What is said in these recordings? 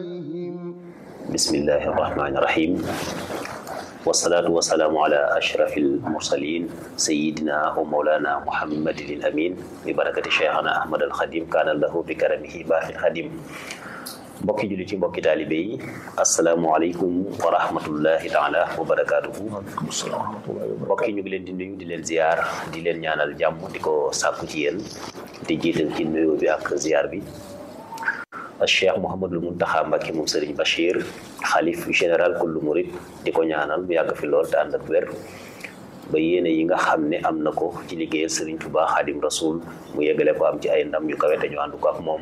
عليهم بسم الله الرحمن الرحيم والصلاة والسلام على أشرف المرسلين سيدنا ومولانا محمد الأمين ببركة شيخنا أحمد الخديم كان له بكرمه باقي الخديم mbokki jullit yi mbokki taalibe yi asalaamualeykum wa rahmatullahi taala wa barakaatuhu mbokki ñu ngi leen di nuyu di leen ziar di leen ñaanal jàmm di ko sàkku ci yéen di jiital ci nuyu bi ak ziar bi cheikh Mouhamadul Muntaxa Mbàkke moom Sëriñ Bachir xalif général kullu murid di ko ñaanal mu yàgg fi lool te ànd ak wér ba yéene yi nga xam ne am na ko ci liggéeyal Sëriñ Tuubaa Xaadim Rasul mu yeggale ko am ci ay ndam yu kawe te ñu ànd ko ak moom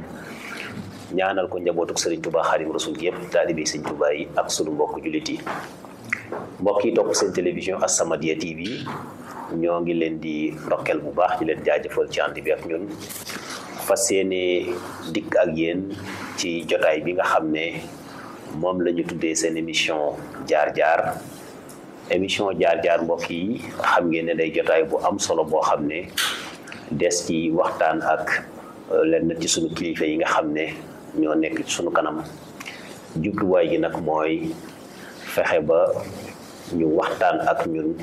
ñaanal ko njabootuk Sëriñ Tuubaa Xaadim Rasul gi yëpp taalibe Sëriñ Tuubaa yi ak sunu mbokk jullit yi mbokk yi topp seen télévision As-Samadiyya TV ñoo ngi leen di ndokkeel bu baax di leen jaajëfal ci ànd bi ak ñun fas yéene dikk ak yéen ci jotaay bi nga xam ne moom la ñu tuddee seen émission jaar-jaar émission jaar-jaar mbokk yi xam ngeen ne day jotaay bu am solo boo xam ne des ci waxtaan ak lenn ci sunu kilifa yi nga xam ne ñoo nekk ci sunu kanam jubluwaay gi nag mooy fexe ba ñu waxtaan ak ñun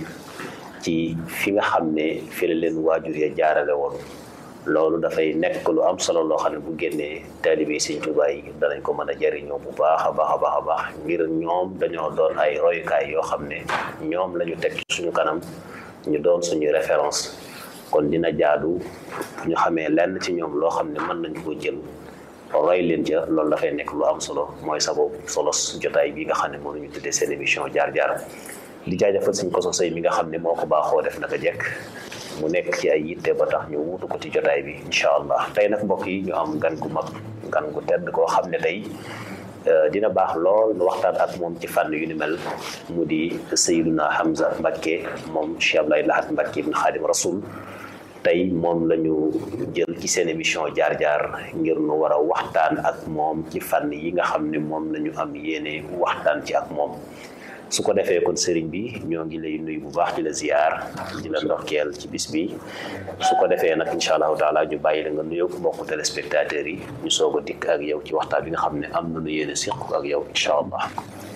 ci fi nga xam ne fi la leen waajur ya jaarale woon loolu dafay nekk lu am solo loo xam ne bu génnee taalibe Sëriñ Tuubaa yi danañ ko mën a jariñoo bu baax a baax a baax a baax ngir ñoom dañoo doon ay royukaay yoo xam ne ñoom la ñu teg ci suñu kanam ñu doon suñu référence kon dina jaadu ñu xamee lenn ci ñoom loo xam ne mën nañu ko jël roy leen ca loolu dafay nekk lu am solo mooy sababu solo jotaay bi nga xam ne moom la ñu tuddee seen émission jaar-jaar di jaajëfal suñ ko sosay mi nga xam ne moo ko baaxoo def naka jekk mu nekk ci ay yitte ba tax ñu wuutu ko ci jotaay bi incha allah tey nag mbokk yi ñu am gan gu mag gan gu tedd koo xam ne tey dina baax lool nu waxtaan ak moom ci fànn yu ni mel mu di Sayyiduna Hamza Mbakke moom Cheikh Abdoulaye Lahat Mbakke ibn Xaadim Rasul tey moom la ñu jël ci seen émission jaar-jaar ngir nu war a waxtaan ak moom ci fànn yi nga xam ne moom la ñu am yéene waxtaan ci ak moom su ko defee kon sëriñ bi ñoo ngi lay nuyu bu baax di la ziar di la ndokkeel ci bis bi su ko defee nag incha allahu taala ñu bàyyi la nga nuyoo mbokku téléspectateurs yi ñu soog a dikk ak yow ci waxtaan bi nga xam ne am na nu yéene siq ak yow incha allah.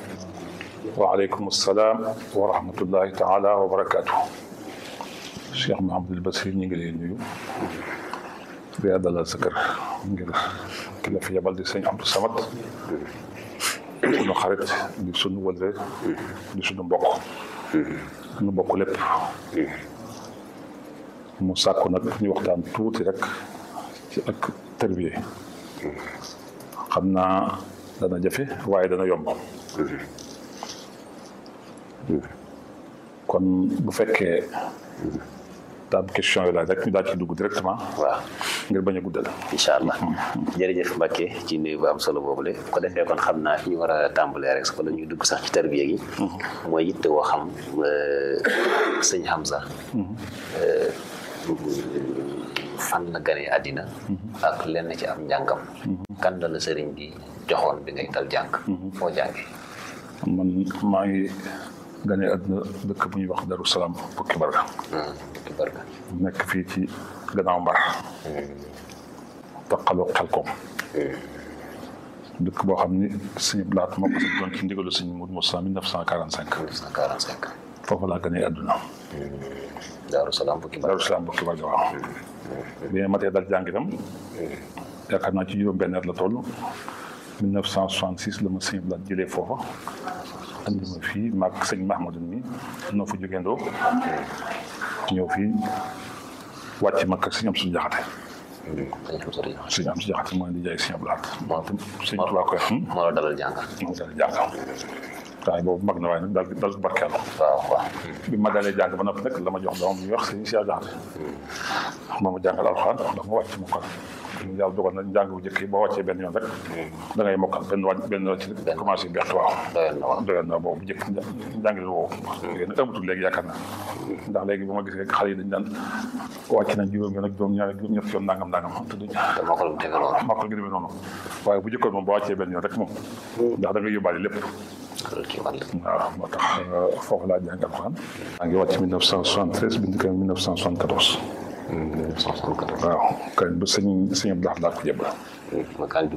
waaleykum salaam wa rahmatullahi taala wa barakaatu. Cheikh Mahamadul Basir ñu ngi lay nuyu. di la dalal sa kër ngir ki la fi yabal di sëñ Abdou Samad. sunu xarit di sunu wëlre di sunu mbokk nu bokk lépp mu sàkku nag ñu waxtaan tuuti rek ci ak tërbiye xam naa dana jafe waaye dana yomb kon bu fekkee daam question yi laaj rek ñu daal ci dugg directement waaw ngir bañ a guddal incha allah jërëjëf Mbacke ci nuyu bu am solo boobule bu ko defee kon xam naa fi ñu war a tàmbalee rek su ko la ñuy dugg sax ci tarbiya gi mooy yitte woo xam sëñ Hamza fan la ganee àddina ak lenn ci am njàngam kan la la sëriñ bi joxoon bi ngay dal jàng foo jànge man maa ngi ganee àddina dëkk bu ñuy wax Daru Salaam Bukki Barga Bukki Barga nekk fii ci gannaaw mbar taqaloo xelkom dëkk boo xam ni sëñ Blaat moo ko si doon ci ndigalu sëñ Moudou Moussa 1945 1945 foofu laa ganee àdduna Daaru Salaam Bukki Barga Daru Salaam Bukki Barga waaw bi ma matee dal jàng itam yaakaar naa ci juróom benn at la toll 1966 la ma sëñ Blaat jëlee foofa andi ma fii maag sëñ Mahmadou mi noo fa jógeendoo ñëw fii wàcc ma kër sëñ am suñu jaxate sëñ am suñu jaxate mooy di jaay sëñ Ablaat moo tam sëñ Tuubaa koy xam moo la dalal jàng moo dal jàng waaye boobu mag na waaye nag daal dal barkeelu waaw waaw bi ma dalee jàng ba noppi nag la ma jox doomam ñuy wax sëñ Cheikh Jaxate moo ma jàngal alxuraan ndax ma wàcc mokkal yàlla dogal na njàng bu njëkk yi boo wàccee benn yoon rek da ngay mokkal benn wàcc benn wàcc commencé bett waaw doyoon na waaw doyoon na boobu njëkk njàng li woowu léegi nag amatul léegi yaakaar naa ndax léegi bu ma gisee xale yi dañ daan wàcc nañ juróom yoon ak juróom ñaar juróom ñett yoon nangam nangam te duñ te mokkal mu demee noonu mokkal gi demee noonu waaye bu njëkkoon moom boo wàccee benn yoon rek moom ndax da ngay yóbbaale lépp loolu kii man la waaw moo tax foofu laa jàng alxuraan maa ngi wàcc 1973 bind ko 1974 1974 waaw kañ ba sëñ sëñ Abdou Lahad laa ko jëbal ma kaan